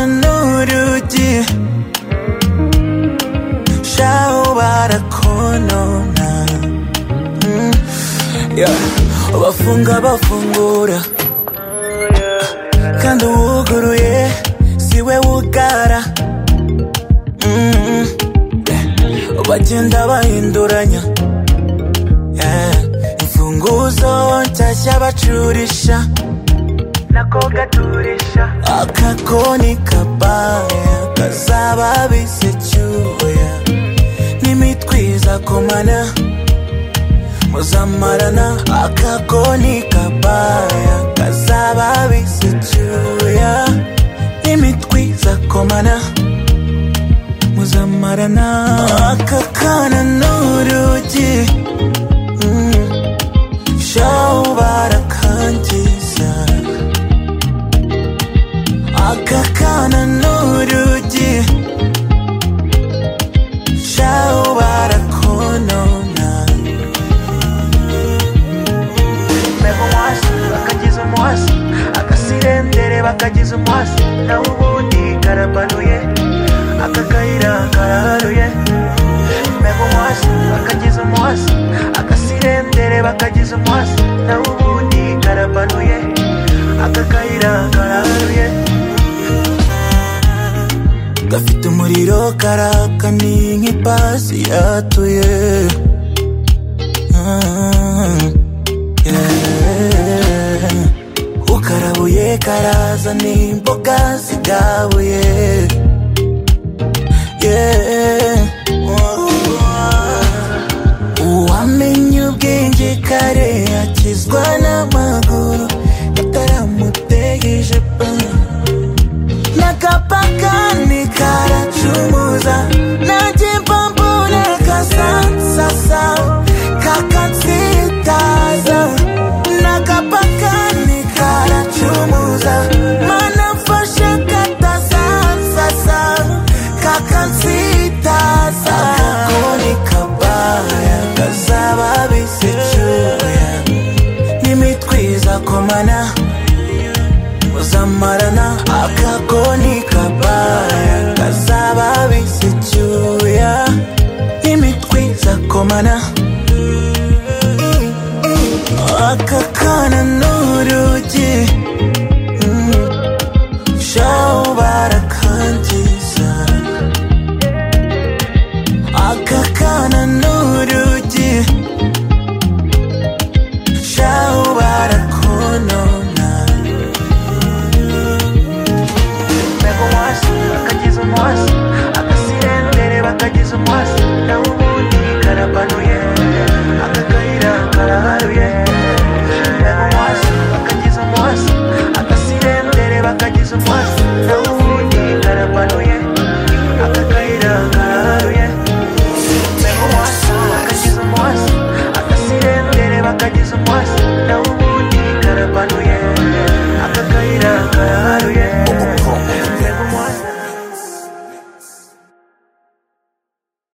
അക്കാനൂരുചി ശൗവാരക്കോനോന bafunga bafungura kandi uwuguruye siwe wugara Mm. bagenda bahinduranya Eh, imfunguzo nshyashya bacurisha nako gaturisha akakoni kabaya kazaba bisecyuya n'imitwiza komana muzamarana akakoni kabaya kazaba bisecyuya n'imitwiza komana muzamarana akakana n'urugi Mm. shaho barakangiza akakana n'urugi shaho barakonona mbeho umwasi bakagiza umwasi akasirendere bakagiza umwasi nawe ubundi karabanuye aka kayira karaharuye mbeho umwasi bakagiza umwasi akasirendere bakagiza umwasi nawe ubundi karabanuye aka kayira karaharuye gafite umuriro karaka ni nk'ipasi yatuye Ah. Yeah. ukarabuye karaza n'imboga zigabuye Yeah. uwamenye ubwenge kare akizwa n'amaguru itaramutegeje pa n'akapakani karacumuza